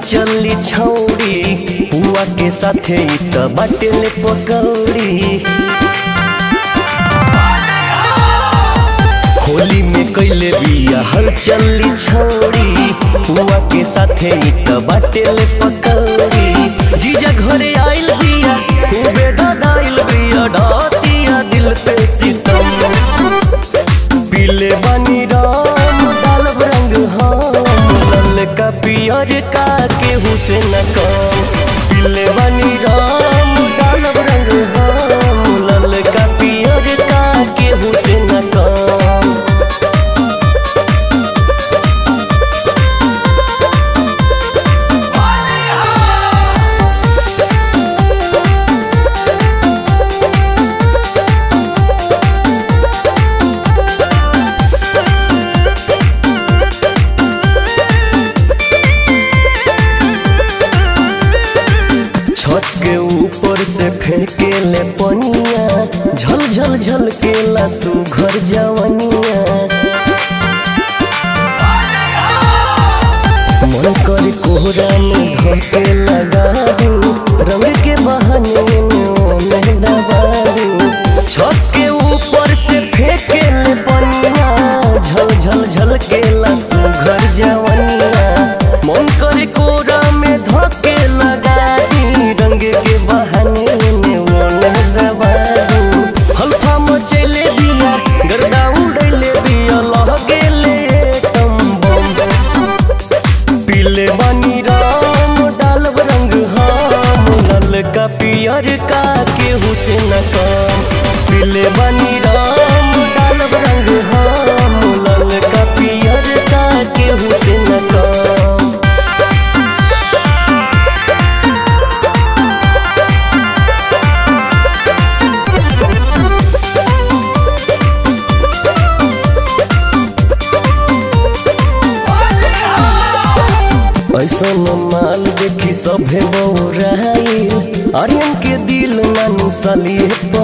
चली छौड़ी पुआ के साथे इ त बाटेले पकौड़ी होली में कैले बिया हल चली छौड़ी पुआ के साथे इ त बाटेले पकौड़ी जीजा घरे आइल बिया खूबे ददाइल बिया ढातिया दिल पे सितम पीले बानी राम डालब रंग हम ललका पियर का केहू से न कम पीले बानी राम डालब रंग हम ललका पियर का केहू से न कम छत के ऊपर से फेंके ले पनिया झल झल झल के लासू घर जवनिया मन कर कोहरा में धोके लगा दू रंग के बहाने में ओमे दबा दू छत के ऊपर से फेंके ले पनिया झल झल झल के लासू घर जवनिया मन कर कोहरा में धोके लगा दी रंग के बहाने में ओमे दबा दू हल्का मचैले दिया गर्दा उड़ैले दिया लह गेले टम बम पीले बानी राम डालब रंग हम ललका पियर का केहू से न कम पीले बानी राम डालब रंग हम ललका पियर का केहू से न कम ऐसन माल देखी सभे बौराइल आर्यन के दिल नानी सली